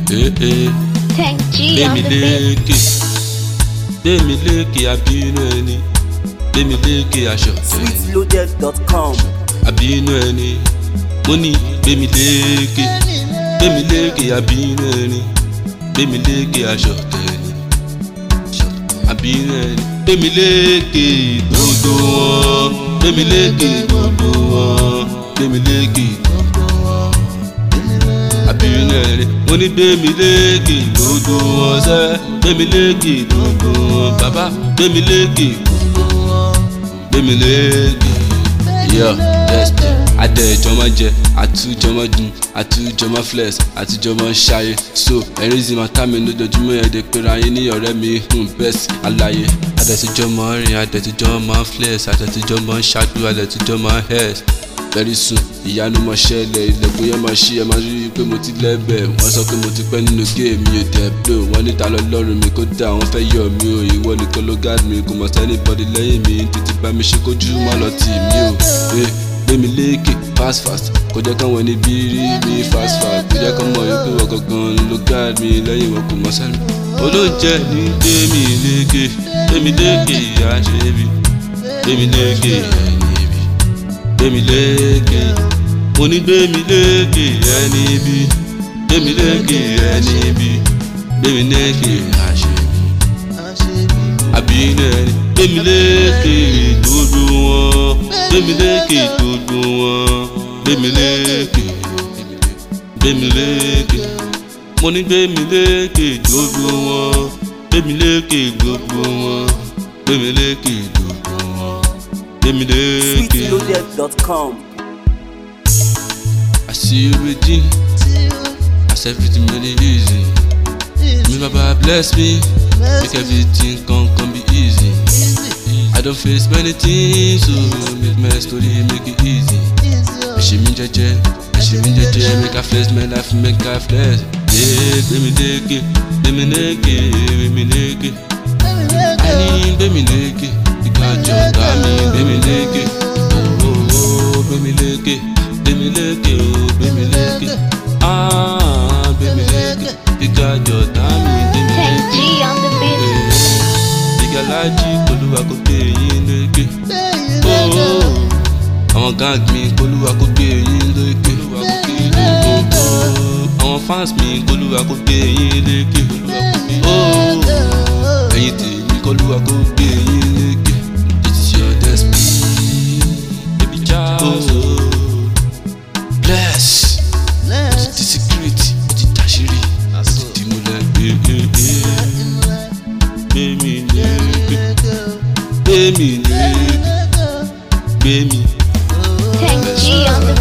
Eh, eh. Tank G on gbémi the beat. lékè gbémi lékè àbínú ẹni gbémi lékè aṣọ ẹni sweetloaded.com. àbínú ẹni mo ní gbémi lékè gbémi lékè àbínú ẹni gbémi lékè aṣọ ẹni àbínú ẹni gbémi lékè gbogbo wọn gbémi lékè gbogbo wọn gbémi lékè gbogbo wọn àbínú ẹni mo ní gbémi lékè gbogbo wọn sẹ́ gbémi lékè gbogbo wọn bàbá gbémi lékè gbogbo wọn gbémi lékè yọ bẹ́ẹ̀ adẹ ìjọmọ jẹ àtújọ mọ dùn àtújọ mọ flex àtújọ mọ ṣayé so ẹrin zi máa ká mi lójoojúmọ́ ẹ̀dẹ̀ pera yín ní ọ̀rẹ́ mi hùn bẹ́ẹ̀sì àlàyé adẹ̀tújọ mọ rìn adẹ̀tújọ mọ flex adẹ̀tújọ mọ ṣáájú adẹ̀tújọ mọ hẹ́ẹ̀s very soon ìyanu mọ ṣẹlẹ̀ ilẹ̀kùn yẹn máa ṣí ẹ máa rí i pé mo ti lẹ́bẹ̀ wọ́n sọ pé mo ti pẹ́ nínú géèmì mi ò dẹ̀ blow wọ́n níta lọ́lọ́run mi kó dà wọ́n fẹ́ yọ mi o ìwọ nìkan ló guard mi kò mọ̀ sẹ́ni bọ́dí lẹ́yìn mi tètè bá mi ṣe kójú má lọ tì mí o Eh, gbé mi lékè fast fast kò jẹ́ káwọn ẹni bí rí mi fast fast kò jẹ́ kán mọ̀ wípé wọ́n gangan ló guard mi lẹ́yìn wọn kò mọ̀ sẹ́ni. olóúnjẹ ní gbé mi lékè gbé mi lékè ìyá ṣe bí gbé mi lékè ẹni bí gbémi lékè mo ní gbémi lékè ẹni bí gbémi lékè ẹni bí gbémi lékè àṣebí àbínú ẹni gbémi lékè gbogbo wọn gbémi lékè gbogbo wọn gbémi lékè gbémi lékè mo ní gbémi lékè gbogbo wọn gbémi lékè gbogbo wọn gbémi lékè gbogbo wọn gbémi lékè. sweetloaded.com. I see you redeem. As everything really easy. Me Baba bless me. Make everything come come be easy. I don't face many things, so make my story make it easy. Ẹ̀ṣẹ̀ mi jẹ́jẹ́, ẹ̀ṣẹ̀ mi jẹ́jẹ́, make I flex my life, make I flex. Yeah, gbẹ̀mí lékè, gbẹ̀mí lékè, gbẹ̀mí lékè. Àní gbẹ̀mí lékè, ìgbàjọ ọ̀gá mi gbẹ̀mí lékè. Oh, oh, oh, gbẹ̀mí lékè, gbẹ̀mí lékè, oh, gbẹ̀mí lékè. Ah, gbẹ̀mí lékè, ìgbàjọ ọ̀gá mi gbẹ̀mí Tank lékè. G on the beat. ìgbàlájì olúwa kò gbé yín lékè. àwọn gang mi kólúwa kò gbé yín lékè. àwọn fans mi kólúwa kò gbé yín lékè. ẹ̀yin tèmi kólúwa kò gbé yín lékè. it is your destiny. baby Charles o. bless. ti secret ti tàṣírí. ti múlẹ̀ gbẹ̀mí lékè gbẹ̀mí lékè gbẹ̀mí. Tank G on the